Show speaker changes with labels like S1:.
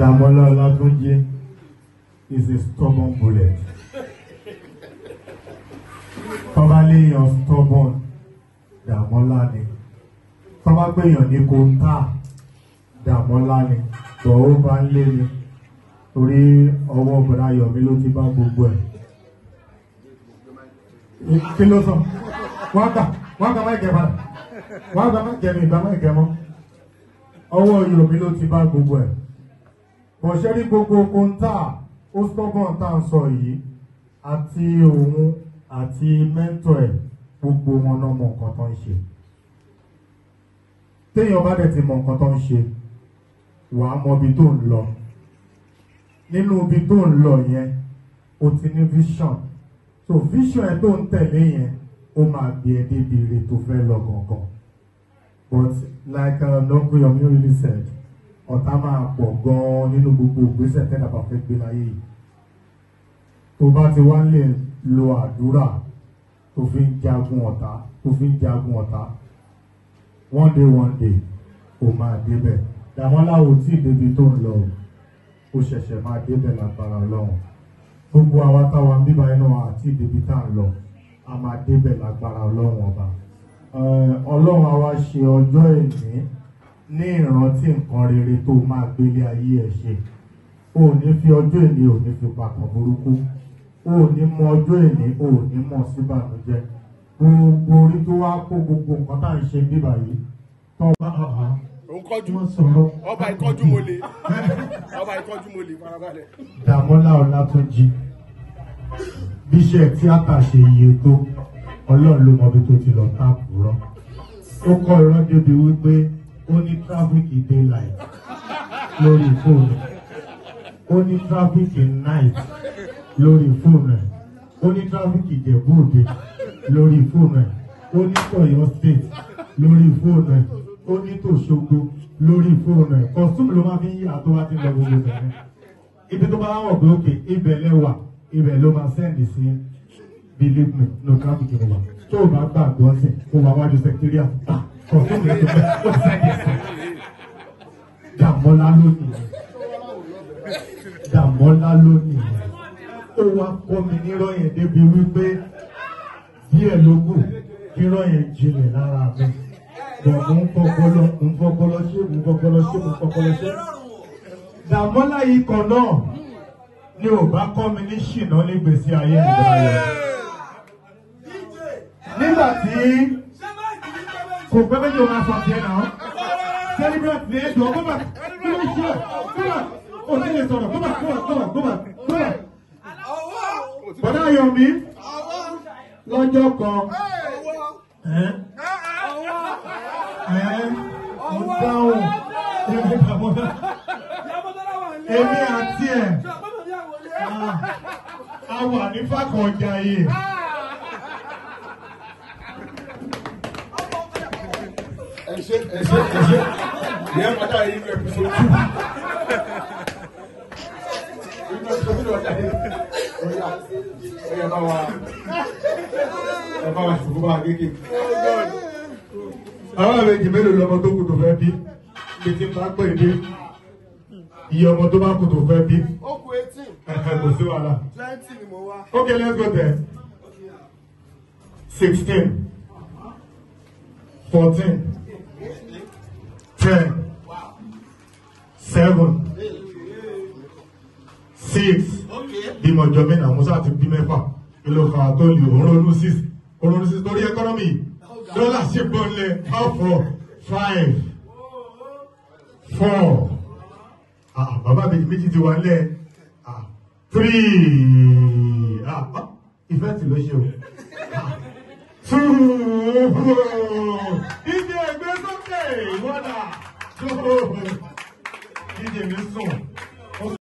S1: Dàmọ́lá Ọlátúnjí is a stubborn bullet. Tọ́ba léèyàn stubborn Dàmọ́lá ni. Tọ́ba gbèyàn ní kóńtà Dàmọ́lá ni. Bọ̀ ó bá ń lé mi. Torí ọwọ́ Bọ̀dá Yọ̀mí ló ti bá gbogbo ẹ̀. Kí ló sọ? Wọ́n gbà wọ́n gbà má jẹ padà. Wọ́n gbà má jẹ mi ìgbà má jẹ mọ́. Ọwọ́ Yọ̀mí ló ti bá gbogbo ẹ̀ bọ̀ṣẹ́ rí gbogbo kóńtà ó stọ́gbọ̀n tá à ń sọ yìí àti òun àti mẹ́ńtọ̀ ẹ̀ gbogbo wọn náà mọ nǹkan tó ń ṣe téèyàn bá dẹ̀ ti mọ nǹkan tó ń ṣe wà á mọ ibi tó ń lọ nínú ibi tó ń lọ yẹn o ti ní vision so vision ẹ tó ń tẹ̀lé yẹn ó máa gbé ẹ débi ire tó fẹ́ lọ gangan but like uh, Dr. Yomi really said ọ̀tá máa pọ̀ gan-an nínú gbogbo ìgbésẹ̀ tẹ́lẹ̀ bá fẹ́ gbé láyé yìí tó bá ti wá lè lo àdúrà tó fi ń jagun ọ̀tá tó fi ń jagun ọ̀tá one day one day ó máa débẹ̀ Dàmọ́lá ò tí ì débi tó ń lọ ó ṣẹ̀ṣẹ̀ máa débẹ̀ lágbára Ọlọ́run gbogbo àwa táwa ń bíbá iná àti ìdèbí tá à ń lọ a máa débẹ̀ lágbára Ọlọ́run ọba Ọlọ́run àwa ṣe ọjọ́ ìní ní ìrántí nǹkan rere tó máa gbélé ayé ẹ ṣe o ò ní fi ọjọ́ ìní ò ní fi papọ̀ burúkú o ò ní mọ ọjọ́ ìní o ò ní mọ̀ síbànújẹ́ gbogbo orí tó wá kó gbogbo nǹkan tá à ń ṣe bíbà yìí tó wá
S2: òun kọjú
S1: wọ́n sọ̀rọ̀
S2: ọba ìkọjú mo lè ọba ìkọjú mo lè farabalẹ̀.
S1: Dàmọ́lá Ọlátúnjí bí iṣẹ́ tíátà ṣe iye tó ọlọ́run ló mọ ibi tó ti lọ táàpù rọ ó kọ́ irọ́ débi wípé ó ní tráfíkì daylight lórí fóònù ó ní tráfíkì night lórí fóònù ẹ̀ ó ní tráfíkì ìjẹ̀bú-òde lórí fóònù ẹ̀ ó ní tọ̀yọ́ state lórí fóònù ẹ̀ ó ní tòṣogbo lórí fóònù ẹ̀ kọ́sùmù ló máa fi ń yí àtọ́ wá ti lọ gbogbo bẹ̀rẹ̀ ibi tó bá wọ̀ pé òkè ibẹ̀ lẹ́wà ibẹ̀ ló máa sẹ́ndì sí believe me no traffic ló wà tó o bá gbàgbọ́ sí kó wà wájú secretariat ah kọ̀ọ̀tún mi tó fẹ́ ó sẹ́ndì sí Dàmọ́lá lónìí Dàmọ́lá lónìí ó wá kọ́ mi nírọ̀ yẹn débi wípé díẹ̀ ló kù kírọ̀ yẹn jinlẹ̀ lára mi bọ̀ mo ń fọpọlọ mo ń fọpọlọ ṣé mo ń fọpọlọ ṣé mo ń fọpọlọ ṣé. Dàmọ́lá yìí kan náà ni ò bá kọ́ mi ní ṣìnà nígbèsí ayé ìdárayá. Nígbà tí kò pẹ́ méjì ó máa sọ tiẹ̀ náà celebrate ní ẹjọ́ gómà kí ló ń ṣe gómà ó ní lè sọ̀rọ̀ gómà gómà gómà gómà gómà. Bọ̀dá Yomi lọ́jọ́ kan ẹ́ ẹ́ mo dáhùn èmi Dàmọ́lá èmi àti ẹ̀ a wà ní fàkọ̀ọ̀jà yìí.
S2: ẹ ṣe ẹ ṣe ẹ ṣe ìyẹn padà yìí ní episode two inú episode two ọjà yìí ọjà ẹ bá wa ẹ bá wa ṣùgbọ́n bá gègé.
S1: àwọn àlejò mélòó lọmọ tó kù tó fẹ́ bí bí tí n bá pè dé iye ọmọ tó bá kù tó fẹ́ bí
S2: ó kù eighteen
S1: kò sí wàhálà.
S2: twenty ni mo wá.
S1: Okay, let's go there. Sixteen, fourteen, ten, seven, six. Bímọ jọ mí náà, Musa ti bí mẹ́fà. Kí ló fà á tó lè òun ronú six? Òun ronú six torí ẹkọ́nọ́mì. Dọ́là ṣe gbọ́nlẹ̀ four, five, four. Ah, bàbá mi méjì ti wà lẹ̀. Ah, three. Ah, ah, ìfẹ́ tí ló ṣe o. Ah, two. Ìdí ẹgbẹ́ sókè wọ́dà. Two. Ìdí mi sùn.